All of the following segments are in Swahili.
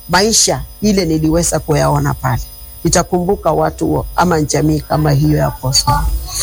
maisha ile niliweza kuyaona pale. Nitakumbuka watu ama jamii kama hiyo ya Koso.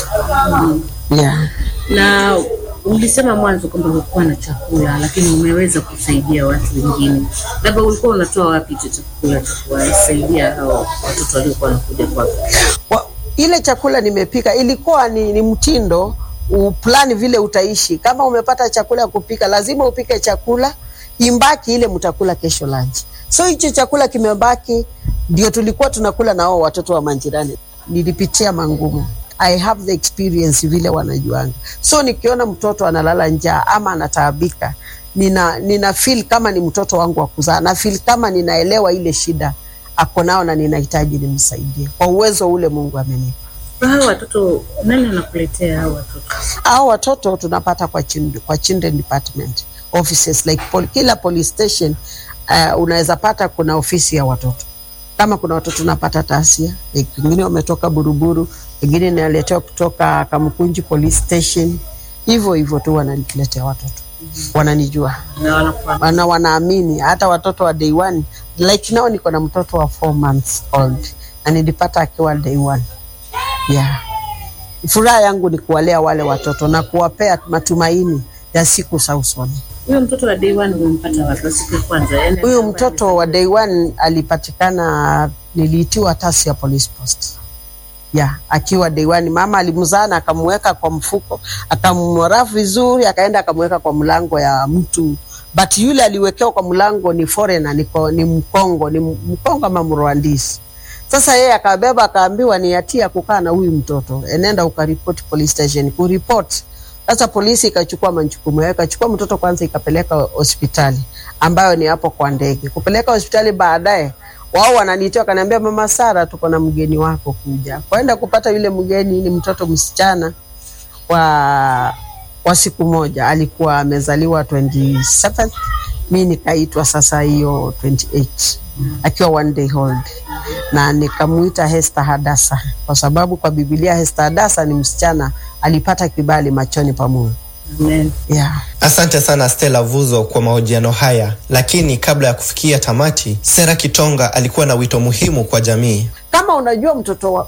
Yeah. Na ulisema mwanzo kwamba hukuwa na chakula, lakini umeweza kusaidia watu wengine. Labda ulikuwa unatoa wapi hicho chakula cha kuwasaidia hao watoto waliokuwa wanakuja kwako? Wa- ile chakula nimepika ilikuwa ni, ni mtindo uplani vile utaishi. Kama umepata chakula ya kupika, lazima upike chakula imbaki ile mtakula kesho lunch. So hicho chakula kimebaki, ndio tulikuwa tunakula na wao watoto wa manjirani. Nilipitia mangumu. I have the experience vile wanajuanga. So nikiona mtoto analala njaa ama anataabika, nina, nina feel kama ni mtoto wangu wa kuzaa, na feel kama ninaelewa ile shida ako nao na ninahitaji nimsaidie kwa uwezo ule Mungu amenipa. Hao watoto nani anakuletea hao watoto? Hao watoto tunapata kwa children, kwa children department offices like pol, kila police station uh, unaweza pata kuna ofisi ya watoto. Kama kuna watoto tunapata Tasia, like, wengine wametoka Buruburu, wengine naletewa kutoka Kamkunji police station, hivyo hivyo tu wananiletea watoto, wananijua Na wanakuwa na wanaamini hata watoto wa day one like now niko na mtoto wa four months old na nilipata akiwa day one yeah. Furaha yangu ni kuwalea wale watoto na kuwapea matumaini ya siku za usoni. huyo mtoto wa day one umempata wapi? Wa Siku ya kwanza yani, Huyu mtoto wa day one alipatikana, niliitiwa Tasia police post ya akiwa day one. Mama alimzaa na akamweka kwa mfuko, akamrafu vizuri, akaenda akamweka kwa mlango ya mtu, but yule aliwekewa kwa mlango ni foreigner, ni, ko- ni Mkongo, ni Mkongo ama Mrwandisi. Sasa yeye akabeba akaambiwa ni hatia kukaa na huyu mtoto, enenda ukaripoti police station. Kuripoti sasa, polisi ikachukua majukumu yao, ikachukua mtoto kwanza, ikapeleka hospitali ambayo ni hapo kwa ndege. Kupeleka hospitali baadaye, wao wananitia wakaniambia, mama Sara, tuko na mgeni wako kuja. Kwenda kupata yule mgeni, ni mtoto msichana wa wa siku moja, alikuwa amezaliwa 27 mi nikaitwa sasa hiyo 28 akiwa one day old, na nikamuita Hester Hadasa kwa sababu kwa Biblia Hester Hadasa ni msichana alipata kibali machoni pa Mungu. Amen. Yeah. Asante sana Stella Vuzo kwa mahojiano haya, lakini kabla ya kufikia tamati, Sera Kitonga alikuwa na wito muhimu kwa jamii. Kama unajua mtoto wa,